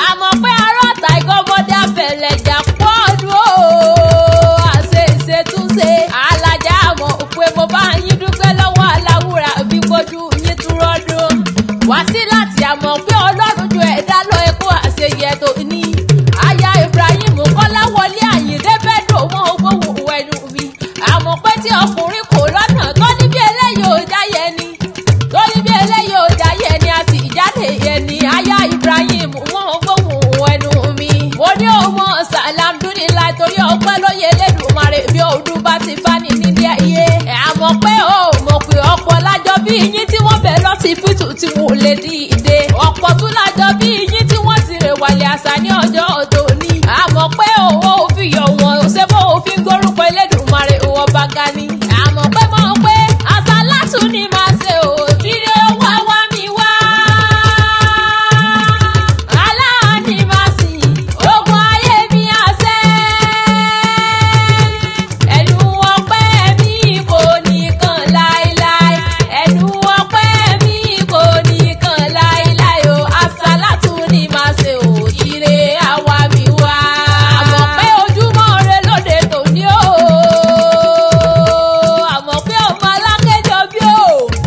àmọ́ pé arọ́ta ìkọ́mọdé abẹ̀lẹ̀jà pọ́ọ̀dù o àṣe ìṣètúnṣe alájà àmọ́ pé mo bá yín dúpẹ́ lọ́wọ́ aláwùrà bí kojú yín túrọ́dún wá sí láti àmọ́ pé ọlọ́run ju ẹ̀dá lọ ẹkú àṣeyẹ tó ní aya Ibrahim kọ́láwọlé àyíndé bẹ́ẹ̀ dùn mọ́ ogbóhùn ẹnu mi àmọ́ pé tí ọkùnrin kò lọ́nà tó ní bí eléyìí ò jáyẹ ni tó ní bí eléyìí ò jáyẹ ni a sì jáde yẹ ni aya Ibrahim wọn gbóhùn ẹnu mi mo ní ọmọ sàlámdúnilá torí ọpẹ́ lóye Elédùmarè bí ọdún bá ti fani nílé ayé ẹ̀ àmọ́ pé ó mọ̀ pé ọ̀pọ̀ lájọ bí yín tí wọ́n bẹ̀ lọ sí fìtù tí wò lè dìde ọ̀pọ̀ tún lájọ bí yín tí wọ́n ti rè wàlẹ̀ àṣà ní ọjọ́ òní àmọ́ pé òwò òfin yọ̀ wọ́n ṣé bó òfin gbórúkọ Elédùmarè òwò bá ga ni àmọ́ pé mọ̀ pé àṣà látún ni máa ṣe ò dídé wá wá mi wá aláàánú máa sìn ogun ayé mi àṣẹ ẹnu ọpẹ́ mi kò nìkan láéláé ẹnu ọpẹ́ mi kò nìkan láéláé o àṣàlátù ni màá ṣe òjìrè àwa mi wá. àmọ́ pé ojúmọ́ rẹ lóde tòní o àmọ́ pé ọmọ alákẹ́jọ bí o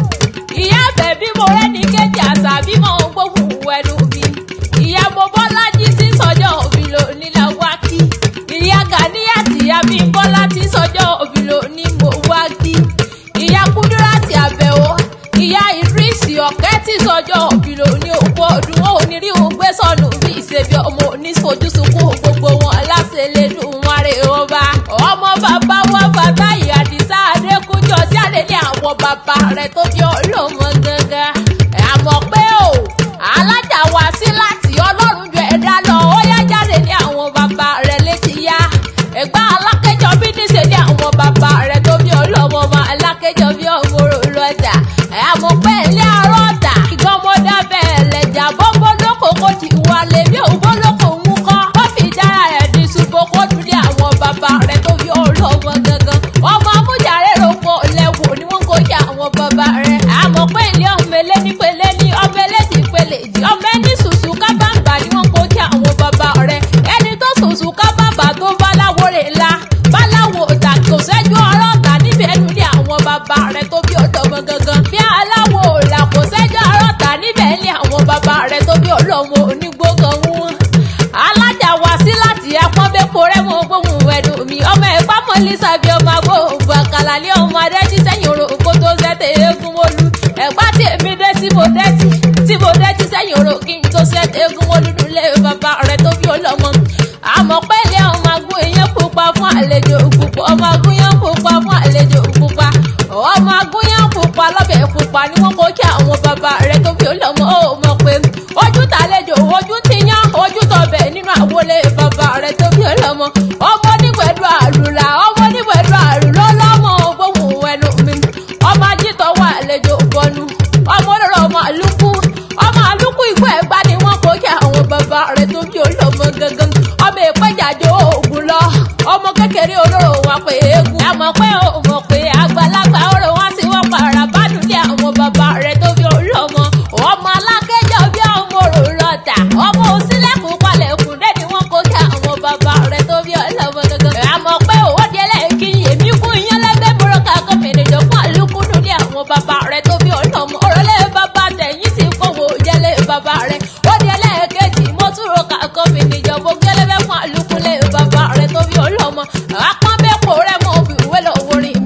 ìyá àbẹ̀ bí mo rẹ́ni kejì àṣà bí mo ń gbóhùn ẹnu mi ìyá mo bọ́lá jí sí sọ́jọ́ òbí lò nílà wá kí ìyá Gàníyà tìyá mi bọ́lá tí sọ́jọ́ òbí lò ní mo wá kí ìyá Kúdírátì Àbẹ̀wò ìyá Ìdírísì ọ̀kẹ́ tí sọ́jọ́ òbí lò ní òkú ọdún ó ní rí òun gbé sọnù bí ìṣèbí ọmọ oníṣojúsùnkún gbogbo wọn aláṣẹ lẹ́nu wọn rè ọba ọmọ bàbá wa bàbá ìyá Àdìsá Adékúnjọ tí àlélẹ́ àwọn bàbá rẹ̀ tó bí ọlọ́mọ gangan àmọ́ pé o alájà wá sí láti ọlọ́run ju ẹ̀dá lọ ó yá jáde ní àwọn bàbá rẹ̀ létí yá ẹ̀gbá alákẹ́jọ bí níṣe ní àwọn bàbá rẹ̀ tó bí ọlọ́mọ ọmọ alákẹ́jọ bí ọmọ lọ́jà àmọ́ pé ilé arọ́ ọ̀tà ìgbọ́mọdé bẹ́ẹ̀ lẹ́jà bọ́bọ́ lóko kó ti wálé bí òun lóko mú kọ́ ó fi dára rẹ̀ di ṣùgbọ́n kó dùn ní àwọn bàbá rẹ̀ tó bí ọlọ́mọ gangan ọmọ amújàre rògbò lẹ́wọ̀ ni wọ́n kó jẹ́ àwọn bàbá rẹ̀ àmọ́ pé ilé ọmọ elénípele ní ọmọ elédìpele jì ọmọ ẹni sùsù kábàǹbà ni wọ́n kó jẹ́ àwọn bàbá rẹ̀ ẹni tó sùsù kábàǹbà tó báláwo rẹ̀ la báláwo ọ̀tà kò sẹ́jú ọ̀rọ̀ ọ̀tà níbi ẹnu ní àwọn bàbá rẹ̀ tó bí ọ̀dọ́mọ gangan bí aláwo ọ̀là kò sẹ́jú ọ̀rọ̀ ọ̀tà níbẹ̀ ní àwọn bàbá rẹ̀ tó bí ọlọ́mọ onígbógan wọn alájà wá sí láti apọ́nbẹ́pọ̀ rẹ̀ mọ́ gbóhùn ẹnu mi ọmọ ẹ̀pá mọ́ lisa bí ọmọ agbóhùn àkàlà ní ọmọ adẹ́tí sẹ́yìn orò kó tó sẹ́tẹ̀ eégún wọlú ẹ̀pá tí èmi dé tí mo dẹ́tí tí mo dẹ́tí sẹ́yìn orò kí n tó sẹ́tẹ̀ eégún wọlú nílé bàbá rẹ̀ tó bí ọlọ́mọ àmọ́ pé ilé ọmọ agún èèyàn pupa fún àlejò pupa ọmọ agún yẹn pupa fún àlejò pupa ọmọ agún yẹn pupa lọ́bẹ̀ pupa ni wọ́n kó kí àwọn bàbá rẹ̀ tó bí ọlọ́mọ ó mọ̀ pé ojú tàlejò ojú ti yán ojú tọbẹ̀ nínú àwọlé bàbá rẹ̀ tó bí ọlọ́mọ ọmọ onígbẹ̀dù àrùlà ọmọ onígbẹ̀dù àrùlọ lọ́mọ gbóhùn ẹnu mi ọmọ ajítọ̀ wà àlejò bọnu ọmọ olóró ọmọ àlùkù ọmọ àlùkù ìgbọ́ ẹ̀gbá ni wọ́n kó kí àwọn bàbá rẹ̀ tó bí ọlọ́mọ gangan ọmọ ìpẹ́jàjò òògùn lọ ọmọ kékeré olóró wa pé eégún àmọ́ pé ó mọ̀ pé àgbàlagbà ọ̀rọ̀ wá sí wọ́n para bádùn lé àwọn bàbá rẹ̀ tó bí ọlọ́mọ ọmọ alákẹ́jọ́ bí ọmọ òrò lọ́tà ọmọ òsínlẹ̀kùn palẹ̀kùn dé ni wọ́n kó kí àwọn bàbá rẹ̀ tó bí ọlọ́mọ gangan àmọ́ pé òwò délẹ̀ kí èmi kún iyán lẹ́gbẹ́ bọ́rọ̀kà gómìnà ìjọba àlùkùdù ní àwọn bàbá rẹ̀ tó bí ọlọ́mọ òrọ̀lẹ́ bàbá tẹ̀yìn ti kówó jẹ́lẹ̀ bàbá rẹ̀ ó délẹ̀ kejì mọ́túrò ká gómìnà ìjọba gẹ́lẹ́bẹ́ fún àlùkùlẹ̀ bàbá rẹ̀ tó bí ọlọ́mọ àpọ́nbẹ́pọ̀ rẹ̀ mọ́ òbí ìwé lọ́wọ́ rìn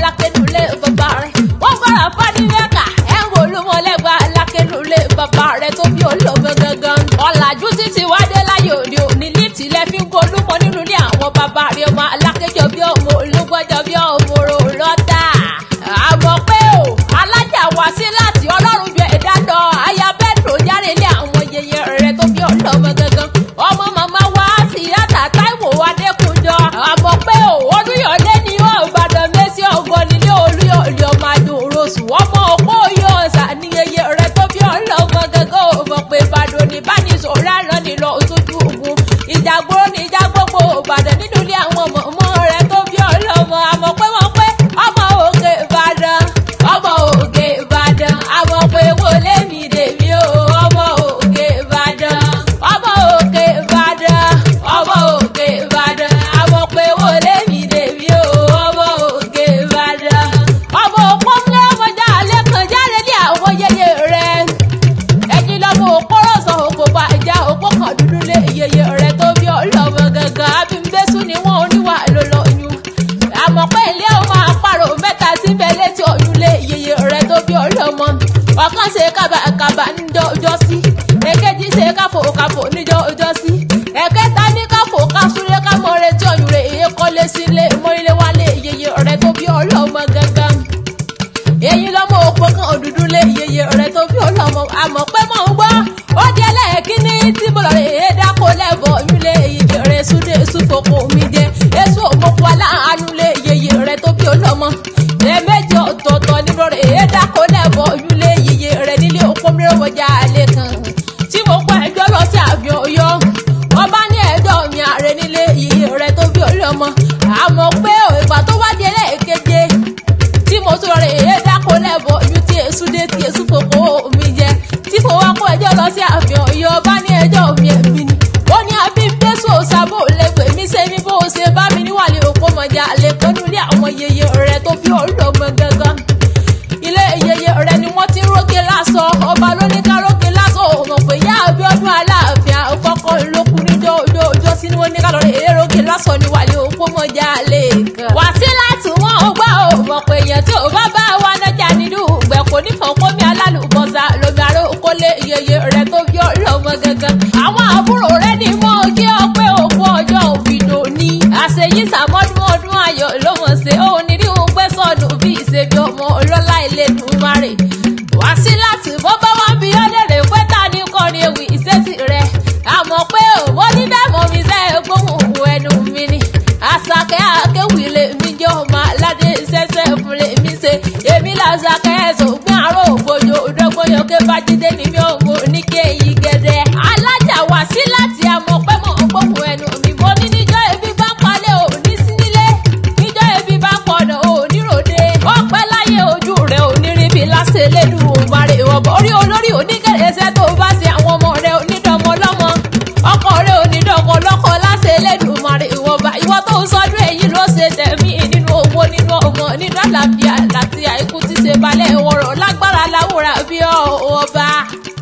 alákẹ́nulẹ̀ bàbá rẹ̀ wọ́n gbọ́dọ̀ fánilẹ́kà ẹ̀ ń wolúmọ̀lẹ́gbà alákẹ́nulẹ̀ bàbá rẹ̀ tó bí olóògbé gangan ọ̀làjú títí wádé láyé òde òní líìtì lẹ́ fi ń golúmọ nínú ilé àwọn bàbá rẹ̀ ọmọ alákẹ́jọ bí ọmọ olúgbọ́jọ bí ọmọ rò lọ́tà àmọ́ pé o alájà wá sí láti ọlọ́run ju ẹ̀dá lọ aya bẹ́ẹ̀dùn jáde ilé àwọn yẹyẹ rẹ̀ tó bí ọlọ́mọ gangan ọmọ màmá wa sí yàtà táìwò adékùnjọ àmọ́ pé o olúyọ̀lé ni ó ìbàdàn mẹ́sì ọgọ́ nílé olúyọ̀lé ọmọ àdúrósù ọmọ òpó yóò sà ní yẹyẹ rẹ̀ tó bí ọlọ́mọ gangan ò mọ̀ pé ìbàdàn ní bánisọ̀rọ̀ àná nílọ sójú ogun ìjàgbóró ní ìjà gbogbo ìbàdàn nínú ilé àwọn ọmọ rẹ̀ tó bí ọlọ́mọ àmọ́ pé wọ́n pé ọmọ òkè ìbàdàn ọmọ òkè ìbàdàn àmọ́ pé wọlé mi dèmi o ọmọ òkè ìbàdàn ọmọ òkè ìbàdàn ọmọ òkè ìbàdàn àmọ́ pé wọlé mi dèmi o ọmọ òkè ìbàdàn ọmọ òpó ńlẹ ọmọjà alẹ́ kan jáde ní àwọn yẹyẹ rẹ ẹni lọ́mọ òpóró sọ òkò bá ìjà òpó kan dúdú lé yẹyẹ rẹ tó bí ọlọ́mọ gangan abímbésù ni wọ́n oníwà ló lọ́yún àmọ́ pé ilé ọmọ àparò mẹ́ta síbẹ̀ létí ọ̀yún lé yẹyẹ rẹ tó bí ọlọ́mọ ọ̀kan ṣe kábàkábà níjọ́ ọjọ́ sí èkejì ṣe káfò káfò níjọ́ ọjọ́ sí ẹ̀kẹta ní káfò kásúré kámọ́ retí ọ̀yún rẹ̀ èyí kọ́lé sílé mọ́rílé wálé yẹyẹ rẹ tó bí ọlọ́mọ gangan èyí lọ́mọ òpó kan òdúdú lé iyeye rẹ̀ tó bí ọlọ́mọ àmọ́ pé mò ń gbọ́ ó di ẹlẹ́ẹ̀kíní tí mo lọ rè é dáko lẹ́bọ̀ yúlé iyeye rẹ̀ súdé súfòkò mi jẹ èso òmòkò aláàánú lé iyeye rẹ̀ tó bí ọlọ́mọ ẹ̀ẹ́mẹ́jọ ọ̀tọ̀ọ̀tọ̀ ni mo rè é dáko lẹ́bọ̀ yúlé iyeye rẹ̀ nílé òpó mìíràn alẹ́ kan tí mo pa ẹjọ́ lọ sí àbí ọyọ́ wọ́n bá ní ẹjọ́ mi ààrẹ nílé iyeye rẹ̀ tó bí ọlọ́mọ àmọ́ pé ìgbà tó wá di ẹlẹ́ẹ̀keje tí mo tún rẹ̀ èyí dáko lẹ́bọ̀ ojú tí èṣù dé tí èṣù fòkó mi jẹ tí mo wá kó ẹjọ́ lọ sí àfihàn iye ọba ní ẹjọ́ mi ẹ̀mí ni ó ní àbí bẹ́sù òṣàbò lè pè mí ṣe ní bó ṣe bá mi níwàlẹ̀ òpó mọ̀jà lè kọ́nú ilé àwọn yeye rẹ̀ tó fi ọlọ́mọ gangan ilé yeye rẹ̀ ni wọ́n ti ń rókè lásọ ọba ló ní ká rókè lásọ òmò pé yá Abíọ́dún Aláàfin àkọ́kọ́ ìlókun níjọ́ ọjọ́ ọjọ́ sí ni wọ́n ní ká lọ rẹ̀ èrè rókè lásọ níwàlẹ̀ òpó mọ̀jà lè kàn wá sí láti wọ́n gbọ́ òmò pé èèyàn tí ò bá bá wa nájà nínú ìgbẹ́ kò ní fọ̀nkómi alálùbọ́sà lómi àrò kólé yeye rẹ̀ tó bí ọlọ́mọ gangan àwọn àbúrò rẹ̀ ní mọ́ kí ọ pé òkú ọjọ́ òfìdò ní àṣeyí sàmọ́dún ọdún ayọ̀ ló mọ̀ sí òun ní rí òun gbé sọ̀nù bí ìṣèbí ọmọ ọlọ́lá ilé dùnmarè wá sí láti bọ́ bá wọn bí ọlẹ́rẹ̀ pé ta ní kọrin ewì ìṣesí rẹ̀ àmọ́ pé òwò ní bẹ́ẹ̀ mọ̀ mi sẹ́ gbóhùn òun ẹnu mi ni àṣàkẹ́ àkéwì lè mí jẹ́ ọmọ aládé ṣẹ́ṣẹ́ fún lè mí ṣe èmi làṣàkẹ́ ẹ̀sùn gbọ́n àárọ̀ ògbójò òdògbóyò ké bájídé ní mi ò mú ní kéyìí gẹ́dẹ́ alájà wá sí láti àmọ́ pé mọ̀ ń gbóhùn ẹnu mi mo ní níjọ́ ebi bá palẹ̀ ò ní sí nílé níjọ́ ebi bá pọ̀nà ò ní ròde ọpẹ́ láyé ojú rẹ̀ ò ní rí bí lásẹ̀ lẹ́nu òǹbarè ọ̀bọ̀ orí olórí oníkẹ̀lẹ́sẹ̀ tó bá ṣe àwọn ọmọ rẹ̀ onídọ̀mọ lọ́mọ ọkọ rẹ̀ onídọ̀kọ lọ́kọ lásẹ̀ lẹ́nu òǹbarè ìwọ̀nba ìwọ tó ń sọdún èyí ló ṣe tẹ̀mí nínú owó nínú ọmọ nínú àlàáfíà láti àìkú tí ṣe balẹ̀ ọ̀rọ̀ lágbára láwùrà bí ọba.